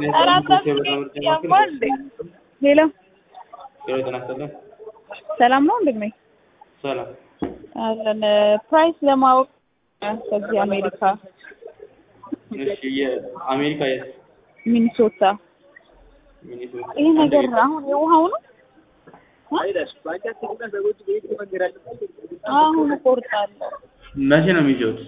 ሄሎ ሄሎ ጤና ይስጥልኝ። ሰላም ነው ወንድሜ? ሰላም አለን ፕራይስ ለማወቅ ከዚህ አሜሪካ እሺ የአሜሪካ የት ሚኒሶታ ሚኒሶታ ይህ ነገር አሁን የውሃው ነው አሁን እቆርጣለሁ መቼ ነው የሚይዘውት?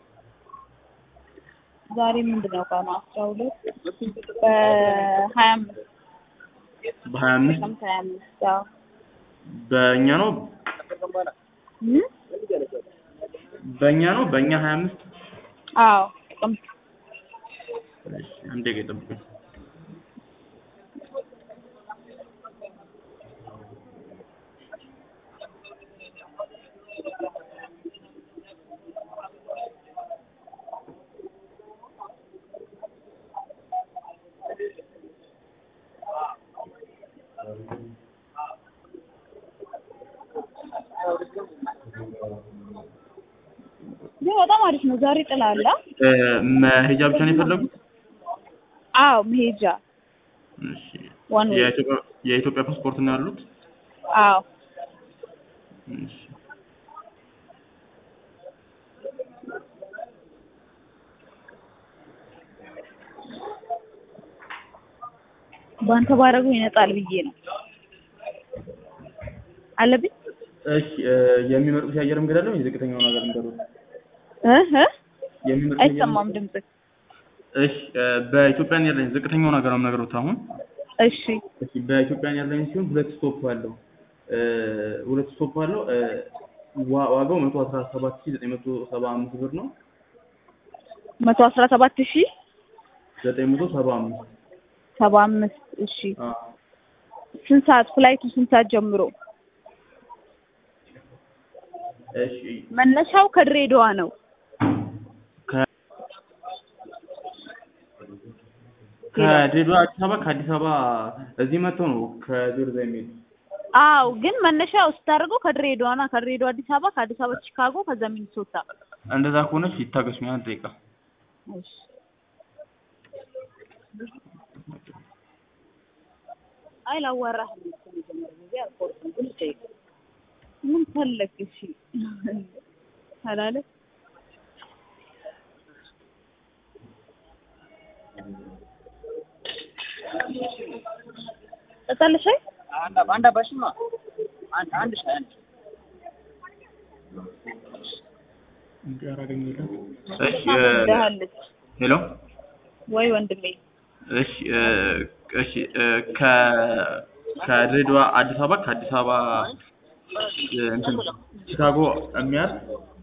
ዛሬ ምንድን ነው ቀኑ አስራ ሁለት በሀያ አምስት በሀያ አምስት ጥቅምት ሀያ አምስት አዎ በእኛ ነው እ? በእኛ ነው በእኛ ሀያ አምስት አዎ ጥቅምት እሺ አንድ ደቂቃ ይጠብቁኝ። ግን በጣም አሪፍ ነው ዛሬ ጥላ አለ እ፣ መሄጃ ብቻ ነው የፈለጉት? አዎ መሄጃ እሺ ዋን ዌይ የኢትዮጵያ የኢትዮጵያ ፓስፖርት ነው ያሉት? አዎ እሺ በአንተ ባረጉ ይነጣል ብዬ ነው አለብኝ እሺ እ፣ የሚመርጡት የአየር መንገድ አለ ወይ? ዝቅተኛውን ሀገር ንገሩት። እ እ የሚመርጡት የአየር አይሰማም ድምጽ እሺ እ፣ በኢትዮጵያን ኤርላይንስ ዝቅተኛውን ሀገር ነው የምነግሩት አሁን እሺ እሺ በኢትዮጵያን ኤርላይንስ ሲሆን ሁለት ስቶፕ አለው እ፣ ሁለት ስቶፕ አለው እ፣ ዋ- ዋጋው መቶ አስራ ሰባት ሺህ ዘጠኝ መቶ ሰባ አምስት ብር ነው መቶ አስራ ሰባት ሺህ ዘጠኝ መቶ ሰባ አምስት ሰባ አምስት እሺ አ፣ ስንት ሰዓት ፍላይቱ ስንት ሰዓት ጀምሮ እሺ መነሻው ከድሬዳዋ ነው ከ- ከድሬዳዋ አዲስ አበባ ከአዲስ አበባ እዚህ መጥተው ነው ከጆርዛ የሚሄዱ አው ግን መነሻው ስታደርገው ከድሬዳዋ ና ከድሬዳዋ አዲስ አበባ ከአዲስ አበባ ቺካጎ ከዛ ሚኒሶታ እንደዛ ከሆነች ይታገሱኝ አንድ ደቂቃ እሺ አይ ላዋራህ መጀመሪያ ጊዜ አልቆርጥም ግን ጠይቅ ምን ፈለግ እሺ አላለ ጠጣለሽ አይ አንድ አባሽማ አንድ አንድ ሻይ አንድ እሺ እ፣ ደሃለች ሄሎ ወይ ወንድሜ እሺ እ፣ እሺ እ፣ ከ ከድሬዳዋ አዲስ አበባ ከአዲስ አበባ እ፣ እንትን ቺካጎ የሚያልፍ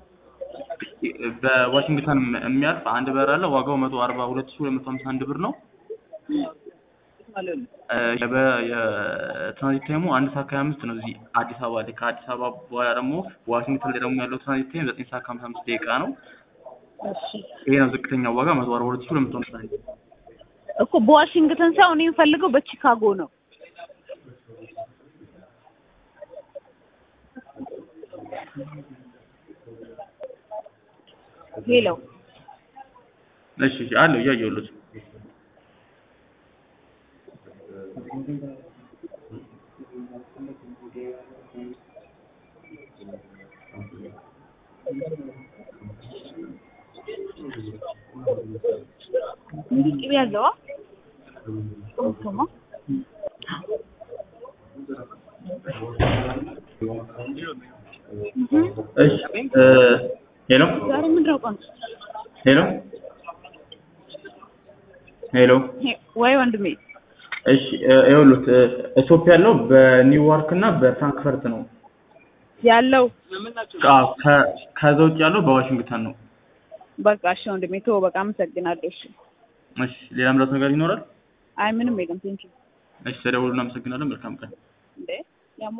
በዋሽንግተን የሚያልፍ አንድ በር አለ። ዋጋው መቶ አርባ ሁለት ሺህ ሁለት መቶ ሀምሳ አንድ ብር ነው። እ፣ የበ- የትራንዚት ታይሙ አንድ ሰዓት ከሀያ አምስት ነው እዚህ አዲስ አበባ ላይ። ከአዲስ አበባ በኋላ ደግሞ ዋሽንግተን ላይ ደግሞ ያለው ትራንዚት ታይም ዘጠኝ ሰዓት ከሀምሳ አምስት ደቂቃ ነው። እሺ ይሄ ነው ዝቅተኛው ዋጋ መቶ አርባ ሁለት ሺህ ሁለት መቶ ሀምሳ አንድ እኮ በዋሽንግተን ሳይሆን እኔ የምፈልገው በቺካጎ ነው ሄሎ እሺ እሺ አለው እያየሁለት እንዲህ ቅቤ ያለው ቶማ እሺ እ፣ ሄሎ ዛሬ ምንድን ነው ቀኑ? ሄሎ ሄሎ ሄ- ወይ ወንድሜ እሺ እ፣ ይኸውልዎት እ፣ ስቶፕ ያለው በኒውዮርክ እና በፍራንክፈርት ነው። ያለው አዎ ከ- ከዛ ውጭ ያለው በዋሽንግተን ነው። በቃ እሺ ወንድሜ ተወው በቃ አመሰግናለሁ እሺ እሺ ሌላ ምራት ነገር ይኖራል? አይ ምንም የለም ቴንኪው እሺ ተደውሉ። እናመሰግናለን። መልካም ቀን